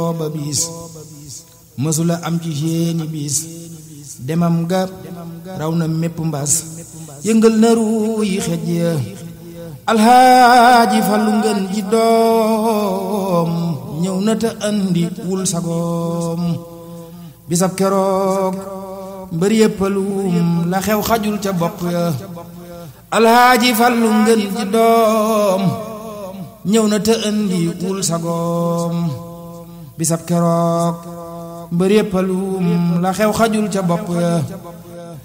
ba biis mësula am ci seeni biis demam ga raw na mépp mbas yëngal na ruu yi xej ya alxaaji fallu ngeen ji doom ñëw na te andi wul sagoom bisab keroog mbër yëppalum la xew xajul ca bopp ya alxaaji fallu ngeen ji doom ñëw na te andi wul sagoom bisab keroog mbër yëppalum la xew xajul ca bopp ya